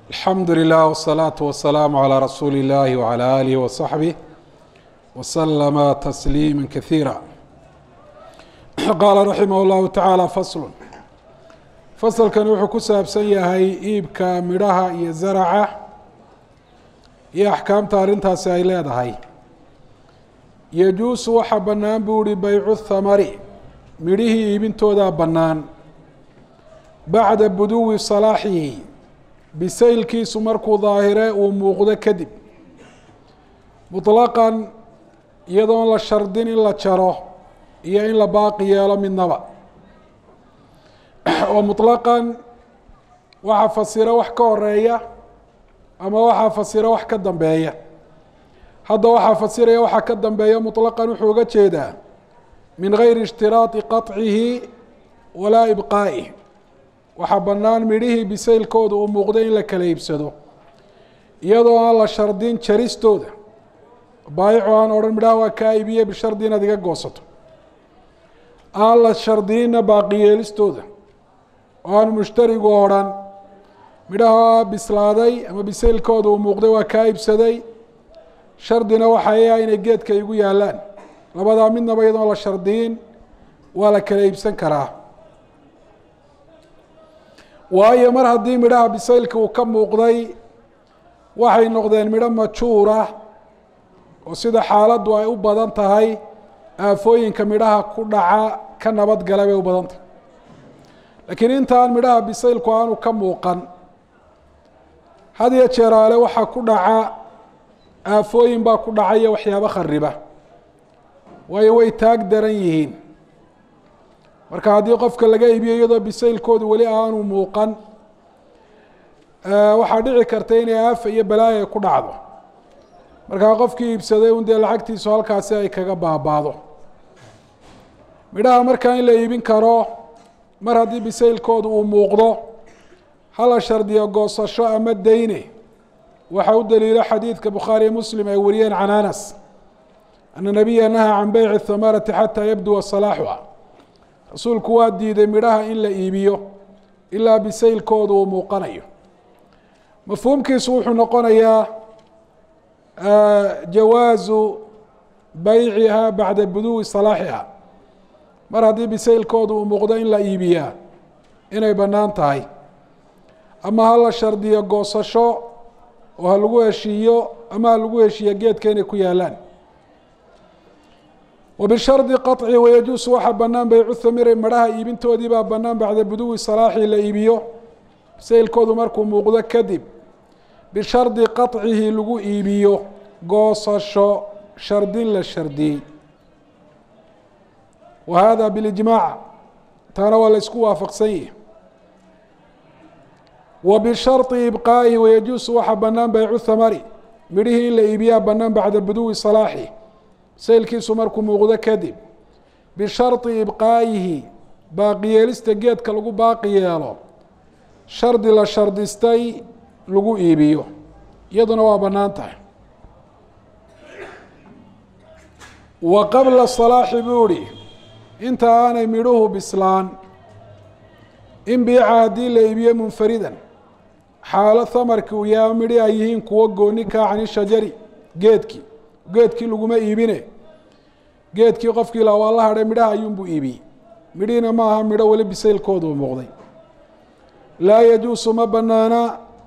alxamdu lilah wالsalaaةu wasalaamu calىa rasuuli اllahi wعalى alih waصaxbih waslama tasliima kasiira qaala raximah اllahu tacaala faslu fasalkani wuxuu ku saabsan yahay iibka midhaha iyo zaraca iyo axkaamta arrintaasi ay leedahay yajuusu waxaa bannaan buu ihi baycu thamari midhihii iibintoodaa bannaan bacda buduwi salaaxihi bisaylkiisu markuu daahire uu muuqdo kadib muطlaqan iyadoon la shardin in la jaro iyo in la baaqi yeelo midnaba oo muطlaqan waxaa fasira wax ka horeeya ama waxaa fasira wax ka dambeeya hadda waxaa fasiraya waxaa ka dambeeya muطlaqan wuxuu uga jeedaa min gayri اshtiraaطi qaطcihi walaa ibqaa'ih waxaa bannaan midhihii bisaylkooda uu muuqdo in la kala iibsado iyadoo aan la shardin jaristooda baayicu aan odhan midhaha waa kaa iibiye bishardi inaad iga goosato aan la shardinina baaqiyeelistooda oo aan mushtarigu odhan midhaha bislaaday ama bisaylkooda uu muuqday waa kaa iibsaday shardina waxay ah inay geedka igu yaallaan labadaa midnaba iyadoon la shardiyin waa la kala iibsan karaa waayo mar haddii midhaha bisaylka uu ka muuqday waxay noqdeen midho majuura oo sida xaaladdu ay u badan tahay aafooyinka midhaha ku dhaca ka nabadgala bay u badan tahay laakiin intaan midhaha bisaylku aanu ka muuqan had iyo jeeraale waxaa ku dhaca aafooyin baa ku dhacaya waxyaabo khariba waayo way taag daran yihiin marka haddii qofka laga iibiyo iyadoo bisaylkoodu weli aanu muuqan waxaa dhici karta inay aafa iyo balaaya ku dhacdo markaa qofkii iibsaday un dee lacagtiisu halkaasi ay kaga baabaado midhaha markaa in la iibin karo mar haddii bisaylkoodu uu muuqdo hala shardiyo goosasho ama dayne waxaa u daliilo xadiidka bukhaariyo muslim ay wariyeen can anas ana nabiya nahaa can beyci thamarati xataa yabduwa salaaxuha rasuulku waa diiday midhaha in la iibiyo ilaa bisaylkooda uu muuqanayo mafhuumkiisu wuxuu noqonayaa jawaazu bayciha bacda buduwi salaaxiha mar haddii bisaylkooda uu muuqdo in la iibiyaa inay bannaan tahay ama ha la shardiyo goosasho oo ha lagu heshiiyo ama ha lagu heshiiyo geedka inay ku yaalaan wbishardi qaطci wayajuusu waxaa bannaan baycu thamiri midhaha iibintoodii baa bannaan bacda buduwi salaaxi la iibiyo bisaylkoodu markuu muuqdo kadib bishardi qaطcihi lagu iibiyo goosasho shardin la shardiyey wa hada bilijmaac taana waa la isku waafaqsan yihi wa bisharطi ibqaa'ihi wayajuusu waxaa bannaan baycu thamari midhihii in la iibiyaa bannaan bacda buduwi salaaxi saylkiisu markuu muuqdo kadib bisharطi ibqaa'ihi baaqi yeelista geedka lagu baaqi yeelo shardi la shardistay lagu iibiyo iyaduna waa bannaan tahay wa qabla salaaxi buu ihi inta aanay midhuhu bislaan in biica haddii la iibiyo munfaridan xaalo hamarki uu yaama midhi ay yihiin kuwo gooni kaa cani shajari geedkii geedkii laguma iibine geedkii qofkii la waa la hadhay midhaha ayuunbuu iibiyey midhiina ma aha midho weli bisaylkoodu muuqday laa yajuusu ma banaana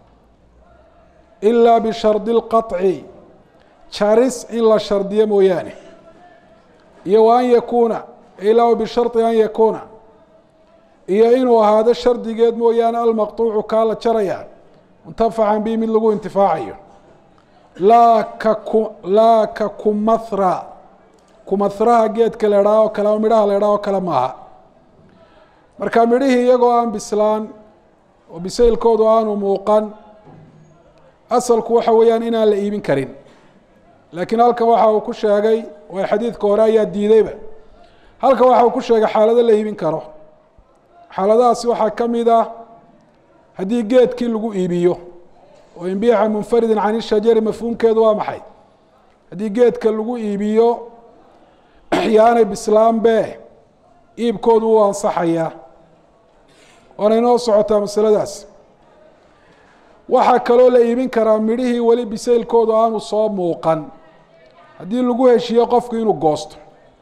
ilaa bishardi اlqaطci jaris in la shardiyo mooyaane iyo wa an yakuuna ilaa bisharطi an yakuuna iyo inuu ahaado shardigeed mooyaane almaqطuucu kaa la jaraya muntafacan bi mid lagu intifaacayo laa ka ku laa ka kumahra kumahraha geedka la idhaha oo kale ama midhaha la idhaha oo kale maaha marka midhihii iyagoo aan bislaan oo bisaylkoodu aanu muuqan asalku waxa weeyaan inaan la iibin karin laakiin halkan waxa uu ku sheegay waa xadiidka hore ayaa diideyba halkan waxa uu ku sheegay xaalado la iibin karo xaaladahaasi waxaa ka mid ah haddii geedkii lagu iibiyo oo inbiica munfaridin can ishajari mafhuumkeedu waa maxay haddii geedka lagu iibiyo yaanay bislaanbe iibkoodu wuu ansaxayaa waana inoo socotaa masaladaas waxaa kaloo la iibin karaa midhihii weli bisaylkoodu aanu soo muuqan haddii lagu heshiiyo qofku inuu goosto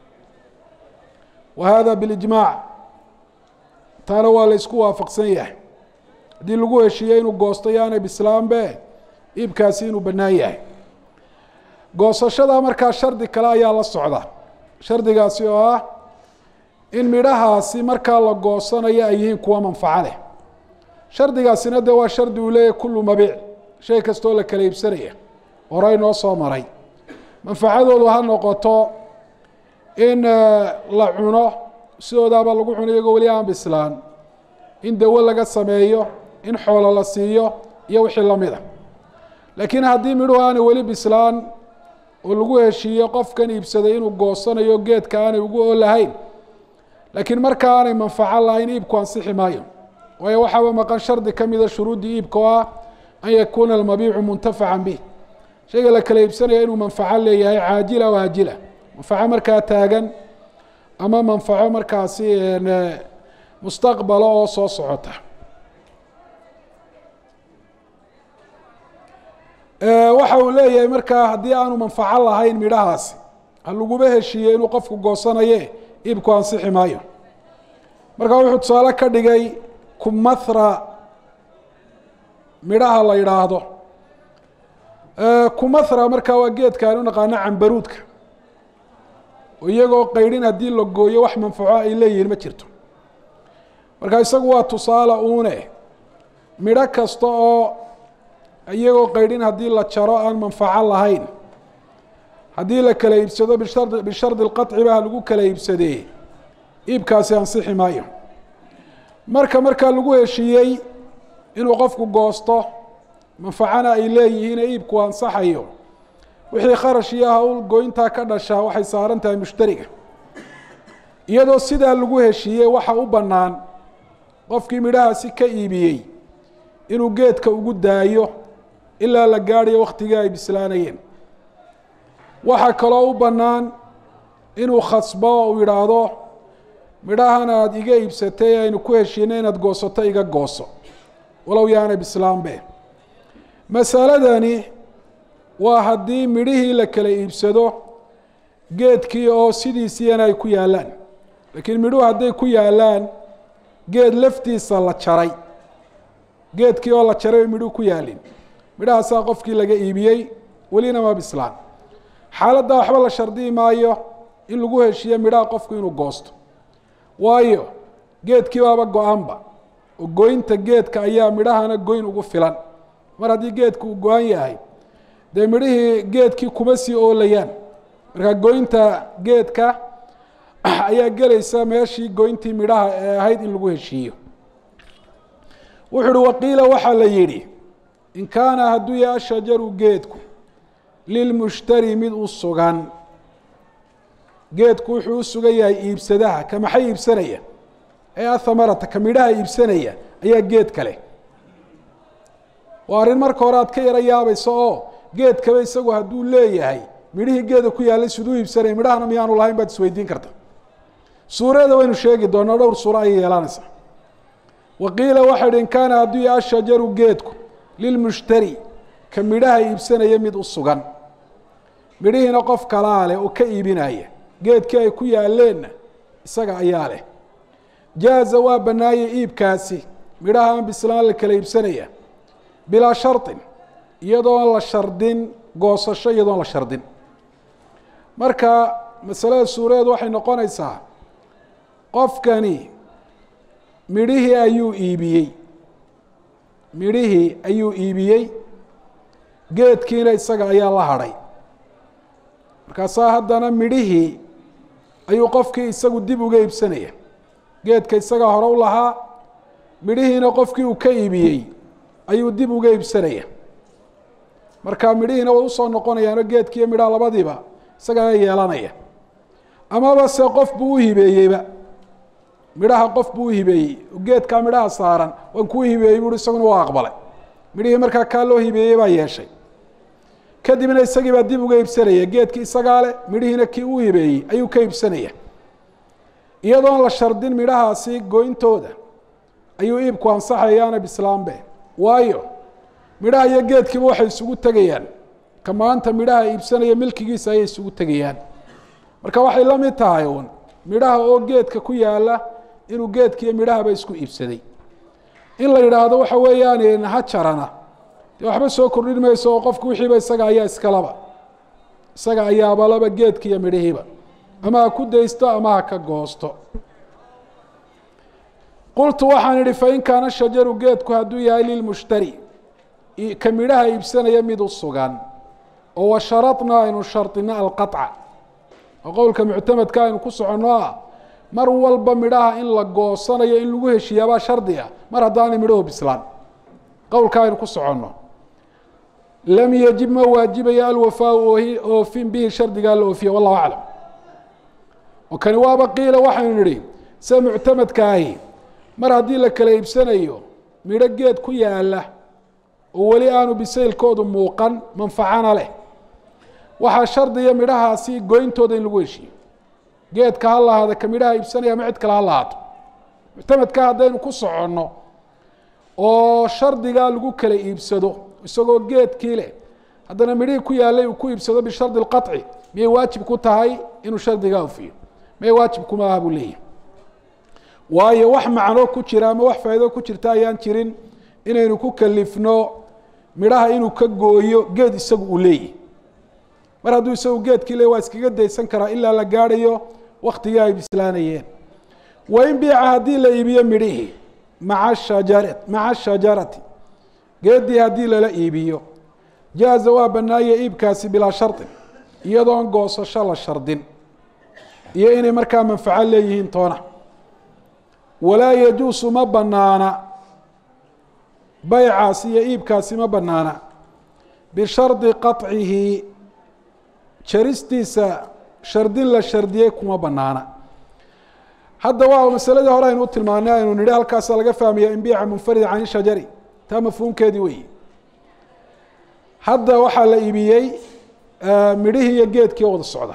wa hada bilijmaac taana waa la isku waafaqsan yahay haddii lagu heshiiyo inuu goosto yaanay bislaanbe iibkaasi inuu bannaan yahay goosashada markaa shardi kale ayaa la socda shardigaasi oo ah in midhahaasi markaa la goosanayo ay yihiin kuwa manfaco leh shardigaasina dee waa shardi uu leeyahy kullu mabiic shay kastoo la kala iibsanaya horey noo soo maray manfacadoodu ha noqoto in la cuno sidoodaaba lagu cuno iyagoo weli aan bislaan in dawo laga sameeyo in xoolo la siiyo iyo wixii lamid a laakiin haddii midhuhu aanay weli bislaan oo lagu heshiiyo qofkan iibsaday inuu goosanayo geedka aanay ugu oolahayn laakiin markaa aanay manfaco lahayn iibku ansixi maayo waayo waxaaba maqan shardi ka mida shuruuddii iibka oo ah an yakuuna almabiicu muntafacan bih shayga la kala iibsanaya inuu manfaco leeyahay caajila o aajila manfaco markaa taagan ama manfaco markaasi mustaqbala oo soo socota waxa uu leeyahay markaa haddii aanu manfaco lahayn midhahaasi ha laguba heshiiye inuu qofku goosanaye iibku ansixi maayo marka wuxuu tusaale ka dhigay kumathra midhaha la yidhaahdo kumathra markaa waa geedka aan u naqaano cambaruudka oo iyagoo qaydhin haddii la gooyo wax manfaco ay leeyihiin ma jirto marka isagu waa tusaale uune midho kasta oo iyagoo qaydhin haddii la jaro aan manfaco lahayn haddii la kala iibsado bishar bishardi lqaطci ba lagu kala iibsadee iibkaasi ansixi maayo marka markaa lagu heshiiyey inuu qofku goosto manfacana ay leeyihiin ee iibku ansaxayo wixii kharash iyo hawl goyntaa ka dhashaa waxay saaran tahay mushtariga iyadoo sidaa lagu heshiiyey waxa u bannaan qofkii midhahaasi ka iibiyey inuu geedka ugu daayo ilaa la gaadhayo waktigii ay bislaanayeen waxaa kaloo u bannaan inuu khasbo oo uu yidhaahdo midhahan aada iga iibsatay aynu ku heshiinay inaad goosato iga gooso walow yaana bislaanbe masaladani waa haddii midhihii la kala iibsado geedkii oo sidiisiina ay ku yaallaan laakiin midhuhu hadday ku yaallaan geed laftiisa la jaray geedkii oo la jaray bay midhuhu ku yaalin midhahaasaa qofkii laga iibiyey welina ma bislaan xaaladda waxba la shardiyi maayo in lagu heshiiyo midhaha qofku inuu goosto waayo geedkii baaba go-aanba oo goynta geedka ayaa midhahana goyn ugu filan mar haddii geedku uu go-an yahay dee midhihii geedkii kuma sii oolayaan marka goynta geedka ayaa gelaysa meeshii goyntii midhaha ee ahayd in lagu heshiiyo wuxu uhi waqiila waxaa la yidhi in kaana hadduu yahay ashajaru geedku lilmushtari mid u sugan geedku wuxuu u sugan yahay iibsadaha ka maxay iibsanaya ee athamarata ka midhaha iibsanaya ayaa geed kale waa arrin marka hore aad ka yaro yaabayso oo geedkaba isagu hadduu leeyahay midhihii geeda ku yaallay siduu iibsanaya midhahana miyaanu lahayn baad isweydiin karta suurada waynu sheegi doonaa dhowr suuro ayay yeelanaysaa waqiila waxa idhi in kaana hadduu yahay ashajaru geedku lilmushtari ka midhaha iibsanaya mid u sugan midhihiina qof kalaa leh oo ka iibinaya geedkii ay ku yaalleenna isaga ayaa leh jaaza waa bannaayey iibkaasi midhaha aan bislaan la kala iibsanaya bilaa shardin iyadoon la shardin goosasho iyadoon la shardin marka masalada suuradeedu waxay noqonaysaa qofkani midhihii ayuu iibiyey midhihii ayuu iibiyey geedkiina isaga ayaa la hadhay markaasaa haddana midhihii ayuu qofkii isagu dib uga iibsanaya geedka isagaa hore u lahaa midhihiina qofkii uu ka iibiyey ayuu dib uga iibsanaya marka midhihiina way usoo noqonayaanoo geedkiiyo midhaha labadiiba isaga ayaa yeelanaya amaba se qof buu u hibeeyeyba midhaha qof buu u hibeeyey oo geedkaa midhaha saaran waan kuu hibeeyey buui isaguna waa aqbalay midhihii markaa kaa loo hibeeyey baa yeeshay kadibna isagii baa dib uga iibsanaya geedkii isagaa leh midhihiina kii uu hibeeyey ayuu ka iibsanaya iyadoon la shardin midhahaasi goyntooda ayuu iibku ansaxayaana bislaambe waayo midhaha iyo geedkiiba waxay isugu tegayaan ka maanta midhaha iibsanaya milkigiisa ayay isugu tegayaan marka waxay la mid tahay uun midhaha oo geedka ku yaala inuu geedkiiyo midhahaba isku iibsaday in la yidhaahdo waxa weeyaan ha jarana dee waxba soo kordhin mayso oo qofku wixiiba isaga ayaa iskalaba isaga ayaabalaba geedka iyo midhihiiba ama ha ku daysto ama ha ka goosto qultu waxaan idhi fain kaana shajaru geedku hadduu yahay lilmushtari ka midhaha iibsanaya mid u sugan oo wa sharadnaa aynu shardino alqaطca oo qowlka muctamadka aynu ku soconno ah mar walba midhaha in la goosanayo in lagu heshiiyaabaa shardi ah mar haddaanay midhahu bislaan qowlka aynu ku soconno lam yajib ma waajibayo alwafaau oofin bihi shardigaa la oofiya wallahu aclam oo kani waaba qiila waxaynu nidhi sida muctamadka ahi mar haddii la kala iibsanayo midho geed ku yaala oo weli aanu bisaylkoodu muuqan manfacana leh waxaa shardiya midhahaasi goyntooda in lagu heshiiyo geedka ha lahaada ka midhaha iibsanaya ama cid kale ha lahaato muctamadka haddaynu ku soconno oo shardigaa lagu kala iibsado isagoo geedkii leh haddana midhihii ku yaalay uu ku iibsado bishardi اlqaطci miyay waajib ku tahay inuu shardigaa ofiyo miyay waajib kuma aha buu leeyahy waayo wax macno ku jira ama wax faa'iido ku jirta ayaan jirin inaynu ku kalifno midhaha inuu ka gooyo geed isagu uu leeyahy mar hadduu isagu geedkii le waa iskaga daysan karaa ilaa la gaadhayo waktigii ay bislaanayeen wain biica haddii la iibiyo midhihii maa shajar maca shajarati geeddii haddii lala iibiyo jaaza waa bannaaya iibkaasi bilaa shardin iyadoon goosasho la shardin iyo inay markaa manfaco leeyihiin toona walaa yajuusu ma banaana baycaasi iyo iibkaasi ma banaana bishardi qaطcihi jaristiisa shardin la shardiyey kuma banaana hadda waa masaladii hore aynu u tilmaanay aynu nidhi halkaasa laga fahmaya inbiica munfarida can shajari taa mafhuumkeedii weyi hadda waxaa la iibiyey midhihii iyo geedkii wada socda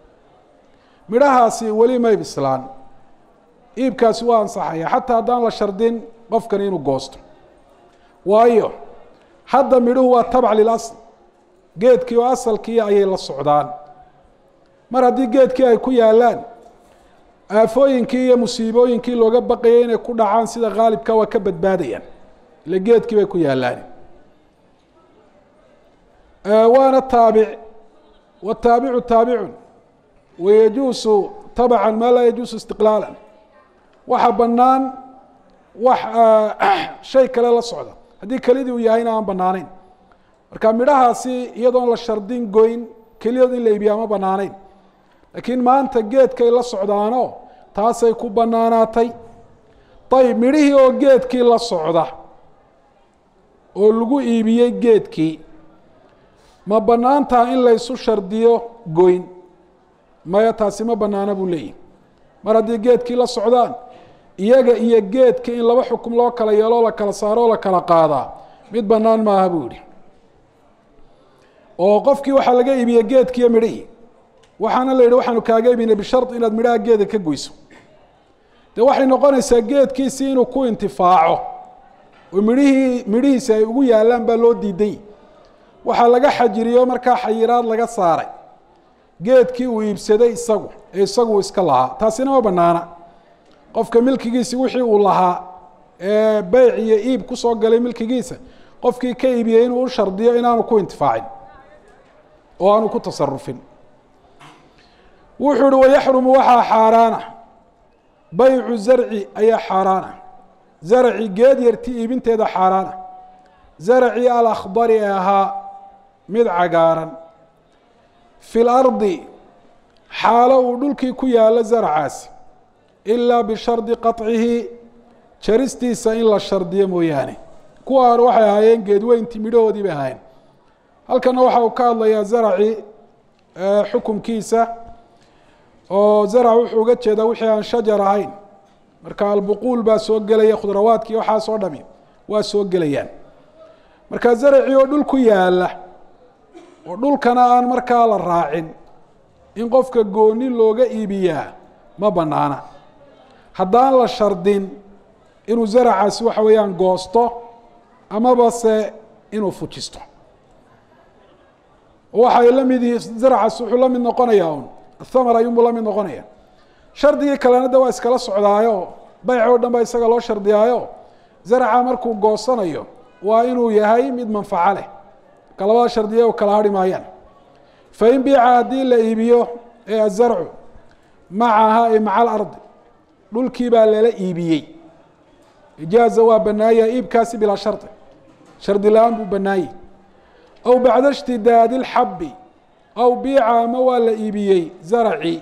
midhahaasi weli may bislaan iibkaasi waa ansaxaya xataa haddaan la shardin qofkani inuu goosto waayo hadda midhuhu waa tabc lilasl geedkii oo asalkii ayay la socdaan mar haddii geedkii ay ku yaalaan aafooyinkii iyo musiibooyinkii looga baqayay inay ku dhacaan sida khaalibka waa ka badbaadayaan ile geedkii bay ku yaalaan waana taabic wataabicu taabicun wayajuusu tabcan maa laa yajuusu istiqlaala waxa banaan wax shay kale la socda haddii kelidii uu yahayna aan banaanayn marka midhahaasi iyadoon la shardin goyn keliyood in la iibiyaa ma banaanayn laakiin maanta geedkay la socdaano taasay ku banaanaatay ayib midhihii oo geedkii la socda oo lagu iibiyey geedkii ma banaan taha in laysu shardiyo goyn maya taasi ma banaana buu leeyahy mar haddii geedkii la socdaan iyaga iyo geedka in laba xukum loo kala yeelo la kala saaro o la kala qaadaa mid banaan maaha buu yihi oo qofkii waxaa laga iibiyey geedkiiyo midhihii waxaana la yidhi waxaanu kaaga iibinay bishard inaad midhaha geeda ka goyso dee waxay noqonaysaa geedkiisii inuu ku intifaaco oo midhihii midhihiisi ay ugu yaalaan baa loo diiday waxaa laga xajiriyo markaa xayiraad laga saaray geedkii uu iibsaday isagu ee isagu iska lahaa taasina ma banaana qofka milkigiisi wixii uu lahaa ee beyc iyo iib kusoo galay milkigiisa qofkii ka iibiyey inuu u shardiyo inaanu ku intifaacin oo aanu ku tasarufin wuxuu uhi wayaxrumu waxaa xaaraana baycu zarci ayaa xaaraana zarci geed yarti iibinteeda xaaraana zarci alakhdari ee ahaa mid cagaaran fi lardi xaalo uu dhulkii ku yaalo zarcaasi ilaa bishardi qaطcihi jaristiisa in la shardiyo mooyaane kuwa hore waxay ahaayeen geedweyntii midhahoodii bay ahaayeen halkana waxa uu ka hadlayaa zarci xukumkiisa oo zarc wuxuu uga jeedaa wixii aan shajar ahayn marka albuquul baa soo gelaya khudrawaadkii waxaasoo dhami waa soo gelayaan marka zarci oo dhul ku yaala oo dhulkana aan markaa la raacin in qofka gooni looga iibiyaa ma banaana haddaan la shardin inuu zaracaasi waxa weeyaan goosto amaba se inuu fujisto waxay la mid yihiin zarcaas wuxuu la mid noqonayaa un athamar ayuunbuu la mid noqonaya shardigii kalena de waa iskala socdaayo bayc oo dhan baa isaga loo shardiyaayo zarca markuu goosanayo waa inuu yahay mid manfaco leh marka labada shardiya u kala hari maayaan fain biica haddii la iibiyo ee azarcu macaha ee maca alardi dhulkii baa lala iibiyey ijaaza waa banaaya iibkaasi bilaa shardi shardi la-aan buu banaayey aw bacda ishtidaadi اlxabi aw biica ama waa la iibiyey zaracii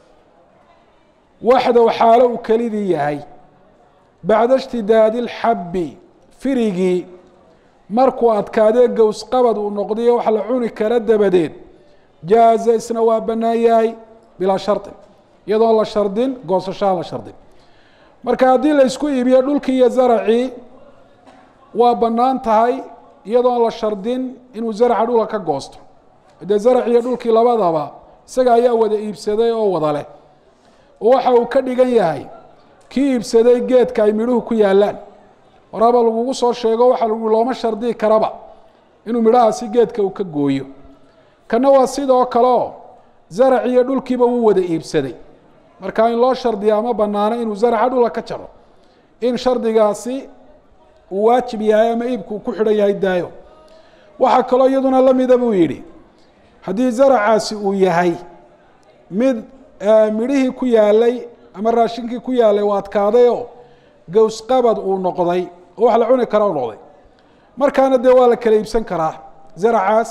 waxdow xaalo uu kelidii yahay bacda ishtidaadi اlxabi firigii markuu adkaadee gowsqabad uu noqdayo wax la cuni kara dabadeed jaaza isna waa banaan yahay bilaa shardi iyadoon la shardin goosashaan la shardin marka haddii la isku iibiyo dhulkii iyo zaracii waa bannaan tahay iyadoon la shardin inuu zaraca dhula ka goosto dee zarac iyo dhulkii labadaba isaga ayaa wada iibsaday oo wada leh oo waxa uu ka dhigan yahay kii iibsaday geedka ay midhuhu ku yaalaan horaba lagugu soo sheego waxa lagu looma shardii karaba inuu midhahaasi geedka uu ka gooyo kana waa sidoo kale oo zarac iyo dhulkiiba wuu wada iibsaday marka in loo shardiya ama banaano inuu zaraca dhula ka jaro in shardigaasi uu waajib yahay ama iibku uu ku xidhan yahay daayo waxaa kaloo iyaduna lamida buu yidhi haddii zaracaasi uu yahay mid midhihii ku yaalay ama raashinkii ku yaalay uu adkaaday oo gowsqabad uu noqday oo wax la cuni kara u noqday markaana dee waa la kala iibsan karaa zaracaas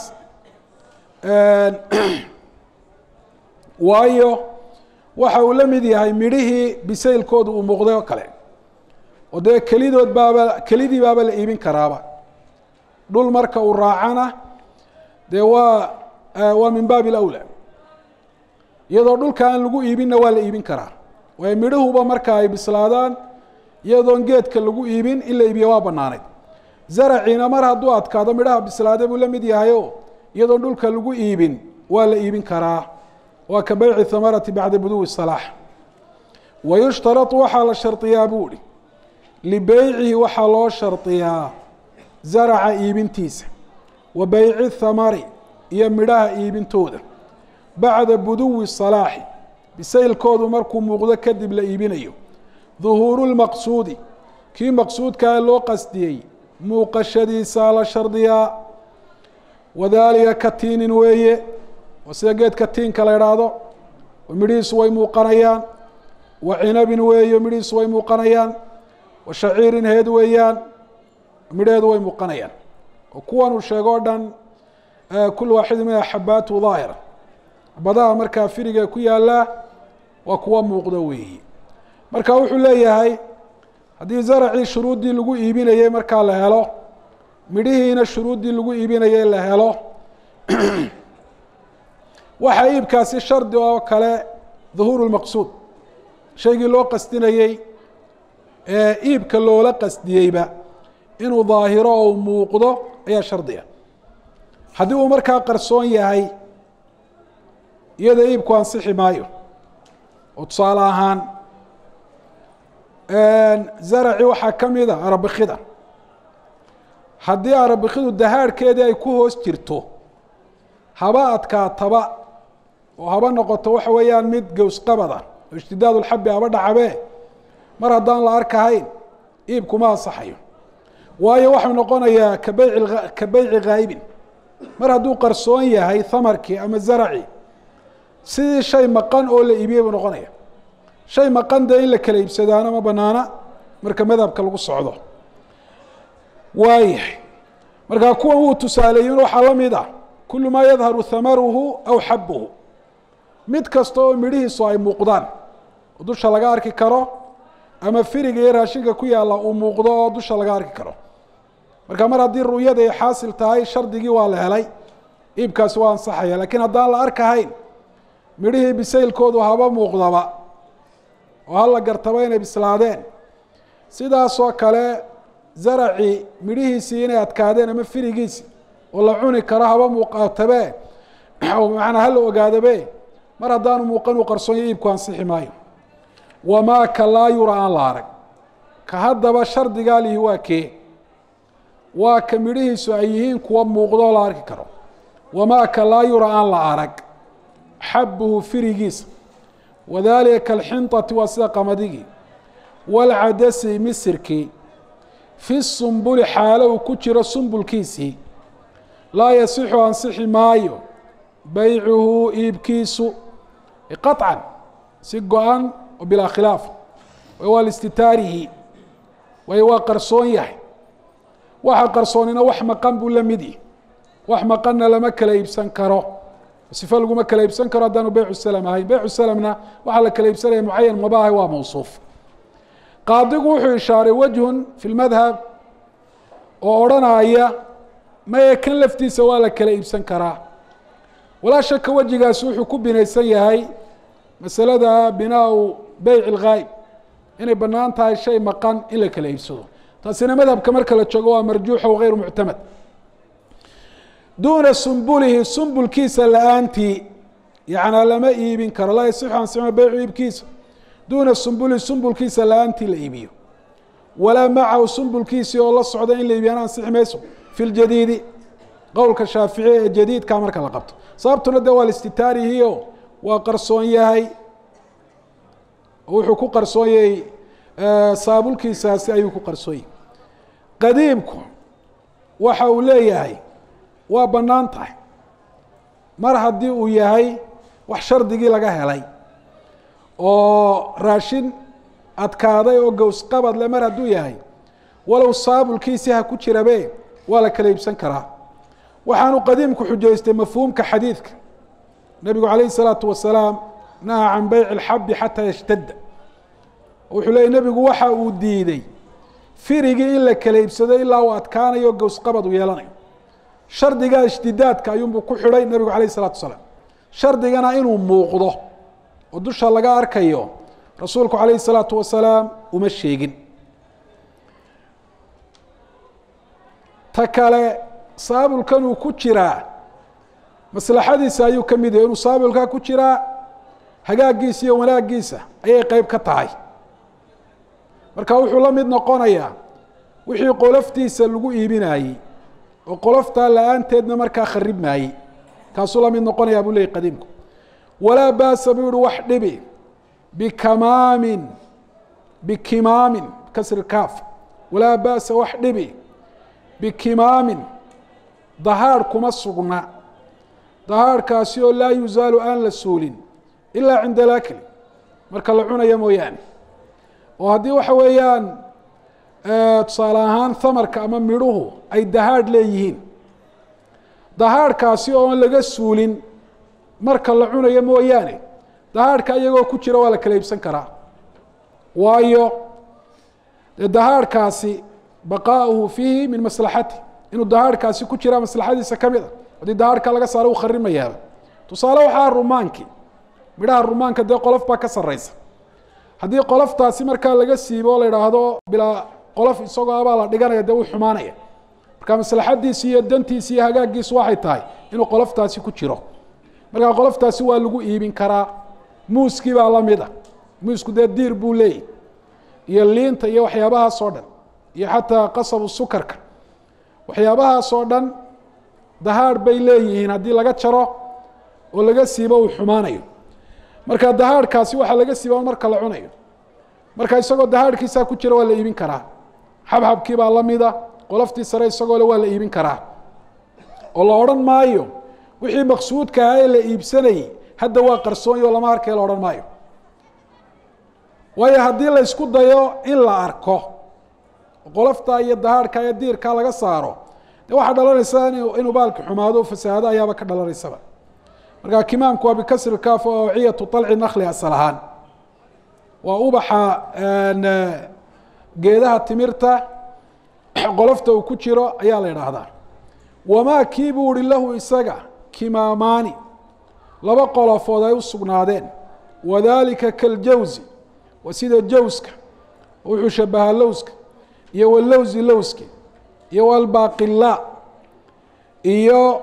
waayo waxa uu la mid yahay midhihii bisaylkooda uu muuqday oo kale oo dee kelidood baaba kelidii baaba la iibin karaaba dhul marka uu raacana dee waa waa min baabi alawla iyadoo dhulka aan lagu iibinna waa la iibin karaa waayo midhahuba marka ay bislaadaan iyadoon geedka lagu iibin in la iibiyo waa banaanayd zaraciina mar hadduu adkaado midhaha bislaada buu la mid yahayo iyadoon dhulka lagu iibin waa la iibin karaa waa ka beyci hamarati bacda buduwi salaax wayushtarau waxaa la shardiyaa buu ihi libeycihi waxaa loo shardiyaa zaraca iibintiisa wa beyci thamari iyo midhaha iibintooda bacda buduwi salaaxi bisaylkoodu markuu muuqdo kadib la iibinayo duhuuru lmaqsuudi kii maqsuudkaa loo qasdiyey muuqashadiisaa la shardiyaa wadaalika katiinin weeye waa sida geedka tiinka la idhaahdo oo midhihiisu way muuqanayaan wa cinabin weeyo midhihiisu way muuqanayaan wa shaciirin heed weeyaan midheedu way muuqanayaan oo kuwan uu sheego o dhan kul waaxidi minha xabaatu daahira badaha markaa firiga ku yaallaa waa kuwa muuqda weeyi marka wuxuu leeyahay haddii zaracii shuruuddii lagu iibinayey markaa la helo midhihiina shuruuddii lagu iibinayey la helo waxaa iibkaasi shardi oo kale duhuuru lmaqsuud shaygii loo qasdinayey ee iibka loola qasdiyeyba inuu daahiro oo muuqdo ayaa shardiga haddii uu markaa qarsoon yahay iyada iibku ansixi maayo oo tusaale ahaan zaraci waxaa ka mida arabikida haddii arabikidu dahaadhkeedii ay ku hoos jirto haba adkaataba oo haba noqoto waxa weeyaan mid gowsqabada oo ishtidaad ulxabi haba dhacabe mar haddaan la arkahayn iibkuma ansaxayo waayo waxuu noqonayaa ka beyci ka beyci ghaayibin mar hadduu qarsoon yahay hamarkii ama zaraci sidii shay maqan oo la iibiyey buu noqonaya shay maqan dee in la kala iibsadaana ma banaana marka madhabka lagu socdo waayahay markaa kuwan wuu tusaaleeyin waxaa la mid ah kulu maa yadharu hamaruhu aw xabuhu mid kasta oo midhihiisu ay muuqdaan oo dusha laga arki karo ama firiga iyo raashinka ku yaalla uu muuqdo oo dusha laga arki karo marka mar haddii ru'yada ay xaasil tahay shardigii waa la helay iibkaasi waa ansaxaya lakiin haddaan la arkahayn midhihii bisaylkoodu haba muuqdaba oo hala gartaba inay bislaadeen sidaasoo kale zaraci midhihiisii inay adkaadeen ama firigiisi oo la cuni karo haba muuqaatabe manaa hala ogaadabe mar haddaanu muuqan uu qarsoonyo iibku ansixi maayo wamaa ka laa yura aan la arag ka haddaba shardigaa lihi waa kee waa ka midhihiisu ay yihiin kuwa muuqdoo la arki karo wamaa ka laa yura aan la arag xabuhu firigiisa wadalika kalxinطati waa sida qamadigi wاlcadasi misirkii fi sumbuli xaalo uu ku jiro sumbulkiisii laa yasixu ansixi maayo baycuhu iibkiisu qaطcan si go-an oo bilaa khilaaf waa listitaarihi waayo waa qarsoon yahay waxa qarsoonina wax maqan buu la mid yahi wax maqanna lama kala iibsan karo sifo laguma kala iibsan karo haddaanu beycu salam ahayn beycu salamna waxaa la kala iibsanaya mucayan mabaaha waa mawsuuf qaadigu wuxuu ishaaray wajhun fi lmadhab oo odrhanaya maye kan laftiisa waa la kala iibsan karaa walaa shaka wejigaasi wuxuu ku binaysan yahay masalada binaau beyc اlghaayb inay banaan tahay shay maqan in la kala iibsado taasina madhabka marka la joogo waa marjuuxa wagayru muctamad duuna sumbulihi sumbulkiisa la-aantii yanaa lama iibin karo laa yasixu ansixma beycu iibkiisa duuna sumbulihi sumbulkiisa la-aantii la iibiyo walaa macahu sumbulkiisii oo la socda in la iibiyana ansixi mayso fi ljadiidi qowlka shaafici ee jadiidka marka la qabto sababtuna de waa listitaarihiio waa qarsoon yahay wuxuu ku qarsoon yahay saabulkiisaasi ayuu ku qarsoon yahay qadiimku waxa uu leeyahay waa bannaan tahay mar haddii uu yahay wax shardigii laga helay oo raashin adkaaday oo gowsqabad le mar hadduu yahay walow saabulkiisii ha ku jirabe waa la kala iibsan karaa waxaanu qadiimku xujaystay mafhuumka xadiidka nebigu calayh الsalaatu wasalaam naha can beyc اlxabi xataa yashtadda wuxuu leeyay nebigu waxa uu diiday firigii in la kala iibsado ilaa uu adkaanayo gowsqabad uu yeelanayo shardigaa ishtidaadka ayuunbuu ku xidhay nebigu alayh الsalatu wasalaam shardigana inuu muuqdo oo dusha laga arkayo rasuulku calayh الsalaatu wasalaam uma sheegin ta kale saabulkan uu ku jiraa maslaxadiisa ayuu ka mid yahay inuu saabulkaa ku jiraa hagaagiisa iyo wanaagiisa ayay qeyb ka tahay marka wuxuu la mid noqonayaa wixii qoloftiisa lagu iibinayey oo qoloftaa la-aanteedna markaa kharib maayey kaasuu la mid noqonayaa buu leeyay qadiimku walaa baasa buu yihi wax dhibi bikamaamin bikimaamin kasri kaaf walaa baasa wax dhibi bikimaamin dahaadh kuma sugna dahaadhkaasi oo laa yuzaalu aan la suulin ilaa cinda alakli marka la cunayo mooyaane oo haddii waxa weeyaan tusaale ahaan hamarka ama midhuhu ay dahaadh leeyihiin dahaadhkaasi oon laga suulin marka la cunayo mooyaane dahaadhka iyagoo ku jira waa la kala iibsan karaa waayo dee dahaadhkaasi baqaauhu fiihi min maslaxati inuu dahaadhkaasi ku jiraa maslaxadiisa ka mid a haddii dahaadhka laga saaro uu kharimayaaba tusaale waxaa rumaankii midhaha rumaanka dee qolof baa ka sarreysa haddii qoloftaasi markaa laga siibo o la idhaahdo bilaa qolof isagoo abaa la dhiganaya dee wuu xumaanaya marka maslaxadiisi iyo dantiisi iyo hagaagiisu waxay tahay inuu qoloftaasi ku jiro markaa qoloftaasi waa lagu iibin karaa muuskii baa lamid a muusku dee diir buu leeyahy iyo liinta iyo waxyaabahaas oo dhan iyo xataa qasabu sukarka waxyaabahaas oo dhan dahaadh bay leeyihiin haddii laga jaro oo laga siibo uu xumaanayo marka dahaadhkaasi waxaa laga siiba marka la cunayo marka isagoo dahaadhkiisaa ku jira waa la iibin karaa xabxabkii baa lamida qoloftii sare isagoo le waa la iibin karaa oo la odhan maayo wixii maqsuudka ahaa ee la iibsanayey hadda waa qarsoonyo lama arkay la odhan maayo waayo haddii la ysku dayo in la arko qoloftaa iyo dahaadhka iyo diirkaa laga saaro de waxaa dhalanaysa inuu baalki xumaado o fasahaado ayaaba ka dhalanaysaba marka kimaamku waa bikasri kaaf oo awciyatu طalci nakli asal ahaan waa ubaxa geedaha timirta qolofta uu ku jiro ayaa la idhaahdaa wamaa kii buu uhi lahu isaga kimaamaani laba qolofood ay u sugnaadeen wadalika kaljawsi waa sida jawska wuxuu shabahaa lowska iyo walowsi lowski iyo walbaqila iyo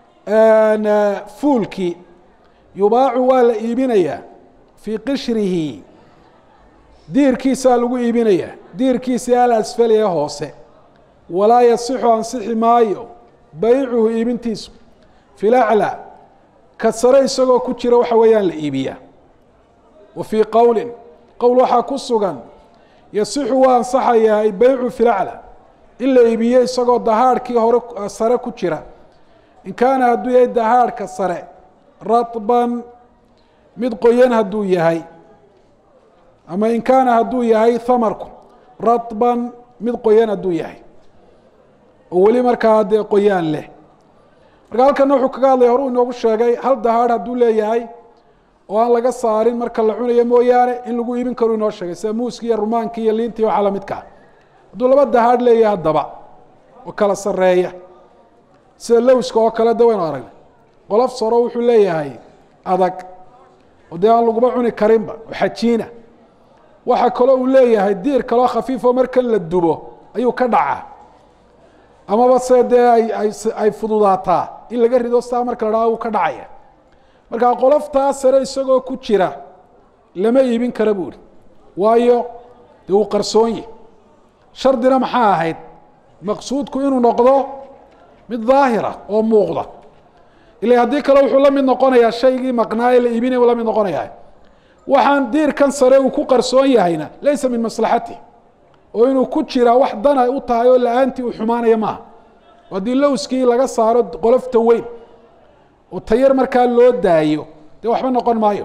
fuulkii yubaacu waa la iibinayaa fii qishrihi diirkiisaa lagu iibinayaa diirkiisii alasfali ee hoose walaa yasixu ansixi maayo baycuhu iibintiisu fi laclى ka sare isagoo ku jira waxa weeyaan la iibiyaa wa fii qowlin qowl waxaa ku sugan yasixu waa ansaxayaa baycu fi laclى in la iibiyo isagoo dahaadhkii hore sare ku jira in kaana hadduu yahay dahaadhka sare raطban mid qoyan hadduu yahay ama in kaana hadduu yahay hamarku raطban mid qoyan hadduu yahay oo weli markaa dee qoyaan leh marka halkana wuxuu kaga hadlaya hore uu inoogu sheegay hal dahaadh hadduu leeyahay oo aan laga saarin marka la cunayo mooyaane in lagu iibin karo inoo sheegay sida muuski iyo rumaanki iyo liinti waxaa lamidkaa hadduu laba dahaadh leeyahay haddaba oo kala sareeya sida lowska oo kale de waynu aragnay qolof saro wuxuu leeyahay adag oo dee aan laguma cuni karinba oo xajiina waxaa kaloo uu leeyahay diir kaloo khafiifo markan la dubo ayuu ka dhacaa amaba se dee ay ay ay fududaataa in laga rido saa marka la dhaha wuu ka dhacaya marka qoloftaa sare isagoo ku jira lama iibin kara buuri waayo dee uu qarsoonyi shardina maxaa ahayd maqsuudku inuu noqdo mid daahira oo muuqda ila haddii kale wuxuu la mid noqonayaa shaygii maqnaa ee la iibinaya la mid noqonaya waxaan diirkan sare uu ku qarsoon yahayna laysa min maslaxati oo inuu ku jiraa wax dana u tahay oo la-aantii uu xumaanaya maaha haddii lowskii laga saaro qolofta weyn oo tayar markaa loo daayo dee waxba noqon maayo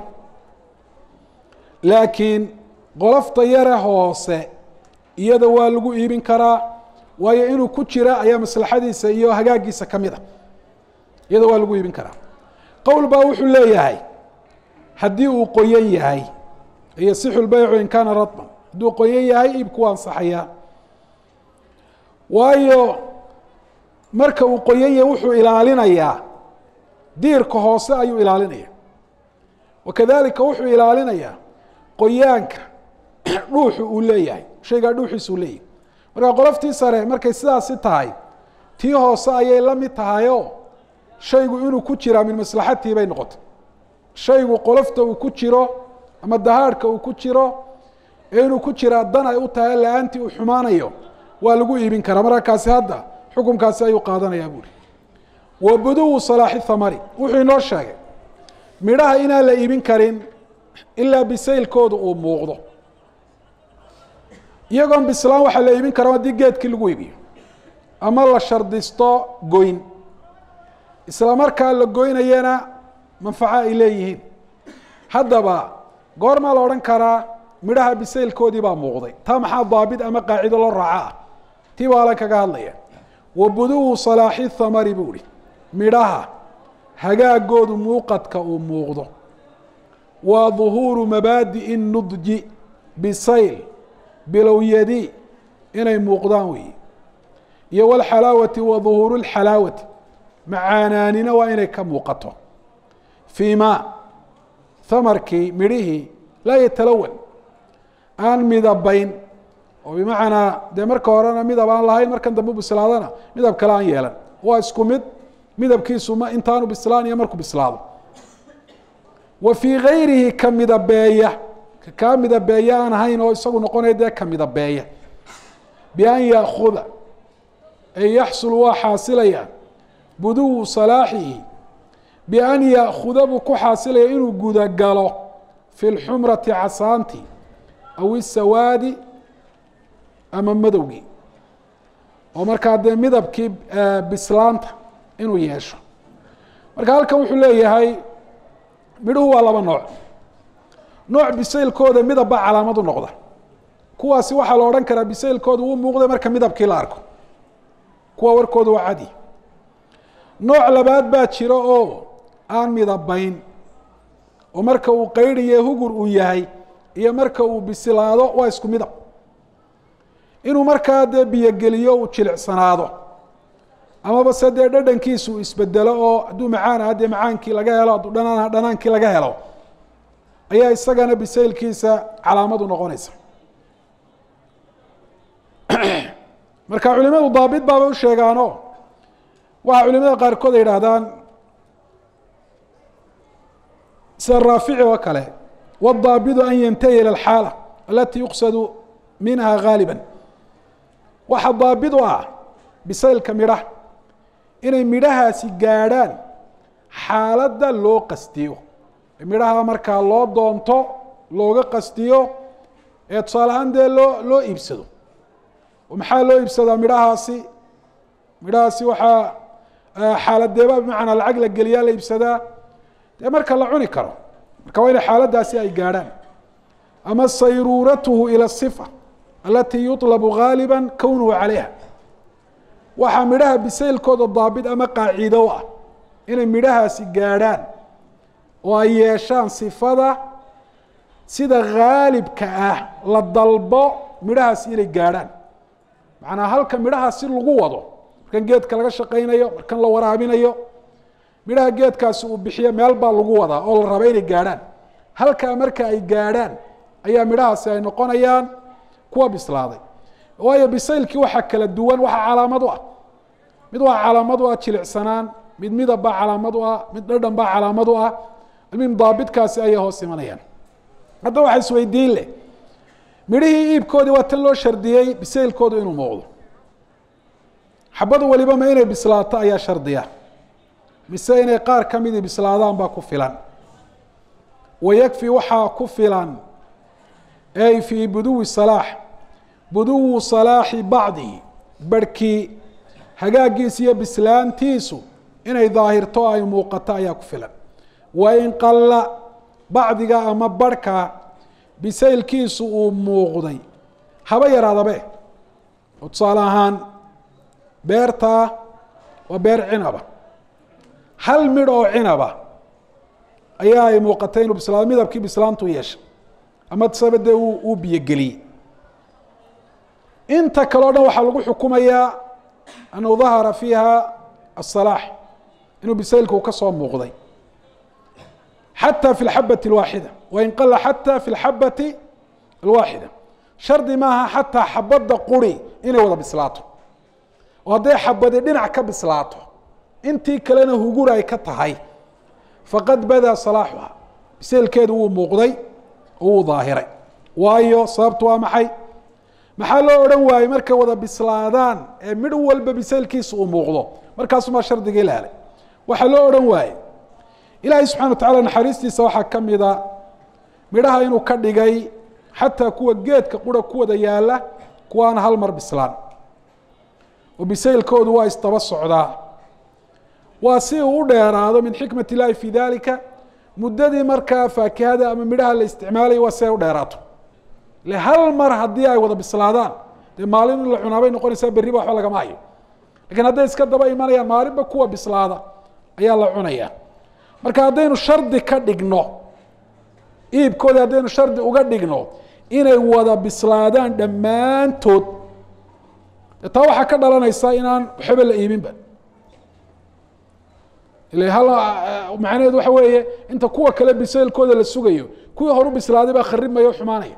laakiin qolofta yare hoose iyada waa lagu iibin karaa waayo inuu ku jira ayaa maslaxadiisa iyo hagaagiisa ka mid a iyada waa lagu iibin karaa qowl baa wuxuu leeyahay haddii uu qoyan yahay yasixu lbaycu in kaana raطban hadduu qoyan yahay iibku waa ansaxayaa waayo marka uu qoyan yahay wuxuu ilaalinayaa diirka hoose ayuu ilaalinaya wakadalika wuxuu ilaalinayaa qoyaanka dhuuxu uu leeyahay shaygaa dhuuxiisa uu leeyahay marka qoloftii sare markay sidaasi tahay tii hoose ayay la mid tahayoo shaygu inuu ku jiraa min maslaxatii bay noqotay shaygu qolofta uu ku jiro ama dahaadhka uu ku jiro ee inuu ku jiraa dan ay u tahay la-aantii uu xumaanayo waa lagu iibin karaa markaakaasi hadda xukunkaasi ayuu qaadanayaa buuri wa buduwu salaaxi thamari wuxuu inoo sheegay midhaha inaan la iibin karin ilaa bisaylkooda uu muuqdo iyagoon bislaan waxaa la iibin karaa haddii geedkii lagu iibiyo ama la shardisto goyn isla markaa la goynayana manfaco ay leeyihiin haddaba goormaa la odhan karaa midhaha bisaylkoodii baa muuqday taa maxaa daabit ama qaacido loo raaco ah tii baa alan kaga hadlaya wa buduwu salaaxi thamari buu ihi midhaha hagaagoodu muuqadka uu muuqdo waa duhuuru mabaadi'i nudji bisayl bilowyadi inay muuqdaan weeye iyo walxalaawati wa duhuuru lxalaawati macaanaanina waa inay ka muuqato fii ma hamarkii midhihii laa yatalawan aan midabayn oo bimacnaa dee marka horena midab aan lahayn markan dambe bislaadana midab kale aan yeelan waa isku mid midabkiisu ma intaanu bislaan iyo markuu bislaado wa fii gayrihi ka midabeeya kaa midabeeya aan ahayn oo isagu noqonaya dee ka midabeeya bian yaakuda ay yaxsul waa xaasilaya buduwu salaaxihi bian yaakuda buu ku xaasilaya inuu gudagalo fi lxumrati casaanti aw isawaadi ama madowgii oo markaa dee midabkii bislaanta inuu yeesho marka halkan wuxuu leeyahay midhuhu waa laba nooc nooc bisaylkooda midab baa calaamad u noqda kuwaasi waxaa la odhan karaa bisaylkooda wuu muuqday marka midabkii la arko kuwa warkooda waa cadi nooc labaad baa jiro oo aan midabayn oo marka uu qaydiye hugur uu yahay iyo marka uu bisilaado waa isku midab inuu markaa dee biyogeliyo uu jilicsanaado amaba se dee dhadhankiisu uu isbedelo oo hadduu macaan aha dee macaankii laga helo hadduu dhanaan aha dhanaankii laga helo ayaa isagana bisaylkiisa calaamadu noqonaysa marka culimadu daabit baabay u sheegaano waxaa culimada qaarkood ay yidhaahdaan sida raafici oo kale wاdaabidu an yantahi ilى اxaala alati yuqsadu minha gaaliba waxa daabit u ah bisaylka midhaha inay midhahaasi gaadhaan xaaladda loo qastiyo midhaha markaa loo doonto looga qastiyo ee tusaale ahaan dee loo loo iibsado maxaa loo iibsadaa midhahaasi midhahaasi waxaa xaaladeeba bimacnaa lacag la geliyaa la iibsadaa dee marka la cuni karo marka waa inay xaaladdaasi ay gaadhaan ama sayruuratuhu ila sifa alatii yuطlabu gaaliba kownuhu calayha waxaa midhaha bisaylkooda daabit ama qaaciido u ah inay midhahaasi gaadhaan oo ay yeeshaan sifada sida haalibka ah la dalbo midhahaasi inay gaadhaan macnaa halka midhaha si lagu wado markan geedka laga shaqaynayo markan la waraabinayo midhaha geedkaasi uu bixiyo meel baa lagu wadaa oo la raba inay gaadhaan halkaa marka ay gaadhaan ayaa midhahaasi ay noqonayaan kuwa bislaaday waayo bisaylkii waxaa kala duwan waxaa calaamad u ah mid waa calaamad u ah jilicsanaan mid midab baa calaamad u ah mid dhadhan baa calaamad u ah mid daabitkaasi ayay hoos imanayaan hadda waxaa isweydiin leh midhihii iibkoodii waa tan loo shardiyey bisaylkoodu inuu muuqdo xabadu waliba ma inay bislaato ayaa shardiya mise inay qaar ka midii bislaadaan baa ku filan wayakfi waxaa ku filan ay fii buduwi salaax buduwu salaaxi bacdihi barhkii hagaagiisa iyo bislaantiisu inay daahirto ay muuqato ayaa ku filan wain qalla bacdiga ama barhka bisaylkiisu uu muuqday haba yaraadabe oo tusaale ahaan beertaa waa beer cinaba hal midh oo cinaba ayaa ay muuqatay inuu bislaado midabkii bislaantu yeeshay ama saba dee uu uu biyogeliyey inta kale o dhan waxaa lagu xukumayaa annahu dahara fiiha aلsalaax inuu bisaylku ka soo muuqday xatى fi اlxabati اlwaaxida wain qala xatى fi اlxabati alwaaxida shardi maaha xataa xabadda quri inay wada bislaato oo hadday xabadi dhinac ka bislaato intii kalena hugur ay ka tahay faqad badaa salaaxuha bisaylkeedu wuu muuqday oo wuu daahiray waayo sababtu waa maxay maxaa loo odhan waayey markay wada bislaadaan ee midh walba bisaylkiisa uu muuqdo markaasumaa shardigii la helay waxaa loo odhan waaye ilaahay subxana wa tacala naxariistiisa waxaa ka mida midhaha inuu ka dhigay xataa kuwa geedka qura ku wada yaala kuwaana hal mar bislaan oo bisaylkoodu waa isdaba socdaa waa si uu u dheeraado min xikmat illaahi fi dalika muddadii markaa faakihada ama midhaha la isticmaalaya waa si ay u dheeraato le hal mar haddii ay wada bislaadaan dee maalin in la cunaabay noqonaysaa berriba waxba lagama hayo lakiin hadday iska daba imanayaan maalinba kuwa bislaada ayaa la cunaya marka haddaynu shardi ka dhigno iibkoodii haddaynu shardi uga dhigno inay wada bislaadaan dhammaantood taa waxaa ka dhalanaysa inaan waxba la iibinba ila hal macnaheedu waxa weeye inta kuwa kale bisaylkooda la sugayo kuwii horu bislaaday baa kharibmaya o xumaanaya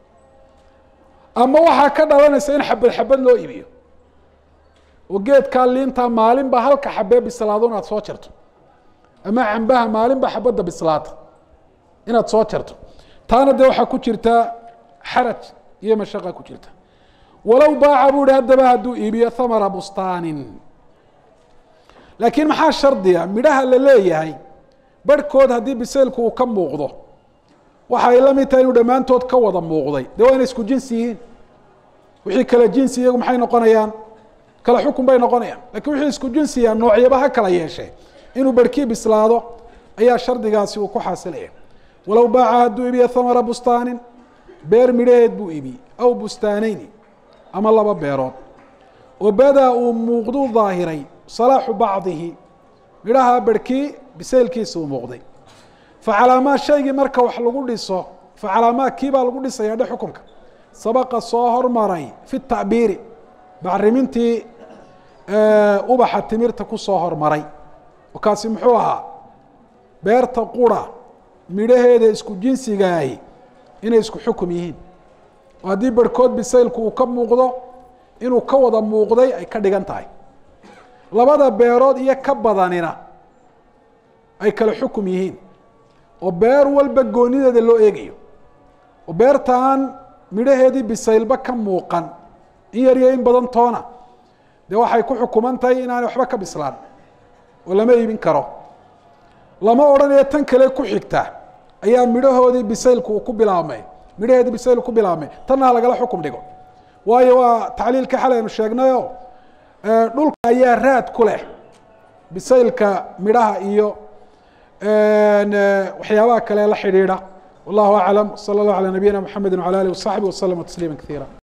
ama waxaa ka dhalanaysa in xabad xabad loo iibiyo oo geedkaa liintaa maalinba halka xabee bislaado inaad soo jarto ama cambaha maalinba xabadda bislaata inaad soo jarto taana dee waxaa ku jirta xaraj iyo mashaqa ku jirta walow baaca buu ihi haddaba hadduu iibiyo thamara bustaanin laakiin maxaa shardiga midhaha la leeyahay barhkood haddii bisaylku uu ka muuqdo waxa ay la mid tahay inuu dhammaantood ka wada muuqday dee waa inay isku jinsi yihiin wixii kala jinsi iyagu maxay noqonayaan kala xukun bay noqonayaan lakiin wixii isku jinsiya noocyaba ha kala yeeshee inuu barhkii bislaado ayaa shardigaasi uu ku xaasilaya walow baaca hadduu iibiyo thamara bustaanin beer midhaheed buu iibiyey aw bustaaneyni ama laba beerood oo badaa uu muuqdu daahiray salaaxu bacdihi midhaha barhkii bisaylkiisa uu muuqday facalaamaa shaygii marka wax lagu dhiso facalaamaa kii baa lagu dhisaya dhe xukunka sabaqa soo hormaray fi tacbiiri bacrimintii ubaxa timirta ku soo hormaray oo kaasi muxuu ahaa beerta qura midhaheeda isku jinsigaahi inay isku xukum yihiin oo haddii barhkood bisaylku uu ka muuqdo inuu ka wada muuqday ay ka dhigan tahay labada beerood iyo ka badanina ay kala xukum yihiin oo beer walba goonideeda loo eegayo oo beertaan midhaheedii bisaylba ka muuqan in yar iyo in badan toona dee waxay ku xukuman tahay inaanay waxba ka bislaan oo lama iibin karo lama odhanayo tan kale ku xigta ayaa midhahoodii bisaylku uu ku bilaabmay midhaheedii bisayl ku bilaabmay tanna ha lagala xukum dhigo waayo waa tacliilka xalay aynu sheegnayo dhulka ayaa raad ku leh bisaylka midhaha iyo waxyaabaha kale la xidhiidha wallahu aclam salى اllah alى nabiyina mxamedi wعalى alih waصaxbi waslama tasliima kaiira